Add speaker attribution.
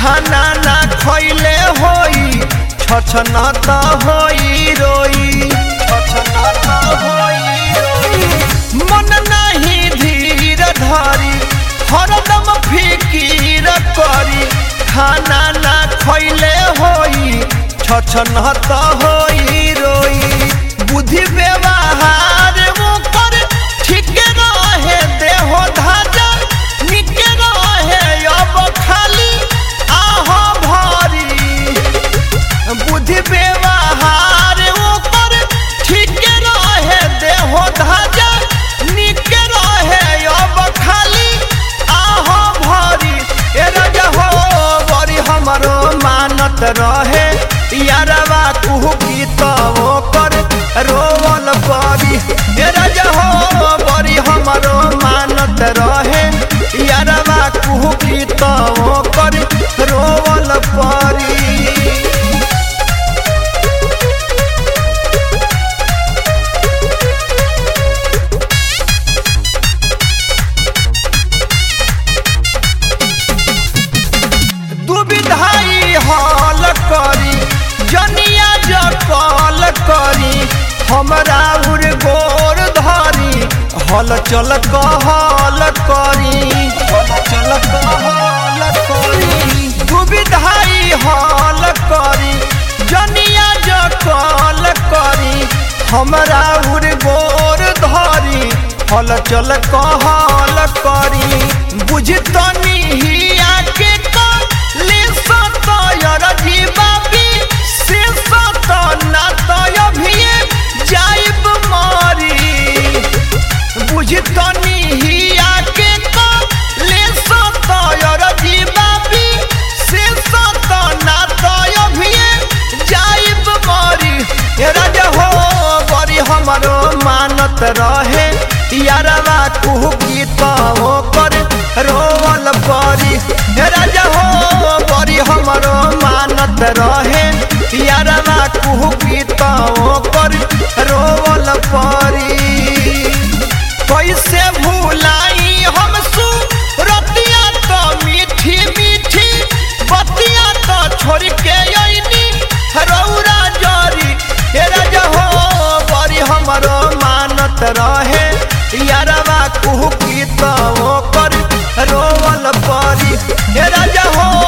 Speaker 1: खाना ना खैले होई छछना त होई रोई छछना त होई रोई मन नहीं धीर धरी हरदम फिकीर करी खाना ना खैले होई छछना त होई रोई बुद्धि व्यवहार ओकर ठीक रहे देहो धाजा निक रहे अब खाली आह भरी बुद्धि व्यवहार ओकर ठीक रहे देहो धाजा निक रहे अब खाली आह भरी ए राजा हो बड़ी हमरो मानत रहे यारवा कुहू की तो ओकर रोवल परी ए राजा हो बड़ी हमरो मानत रहे यारवा कुहू की तो ओकर रोवल परी दुविधाई हल करी जनिया जकल करी हमरा उर गोर धरी हल चल कहल करी हल चल कहल करी दुविधाई हल करी जनिया जकल करी हमरा उर गोर धरी हल चल कहल करी बुझतनी हिया के ले सतयर जीवाबी से सत ना तय भिए जाइब मारी बुझतनी हिया के ले सतयर जीवाबी से सत ना तय भिए जाइब मारी ए राजा हो बड़ी हमरो मानत रहे यारवा कुहू की तो कर रोवल परी हे राजा हो बड़ी हमरो मानत रहे यारवा कुहू की तो कर रोवल परी कैसे भूलाई हम सु रतिया तो मीठी मीठी बतिया तो छोड़ के अइनी रौरा जरी हे राजा हो बड़ी हमरो मानत रहे यारवा कुहू की तो कर रोवल परी हे राजा हो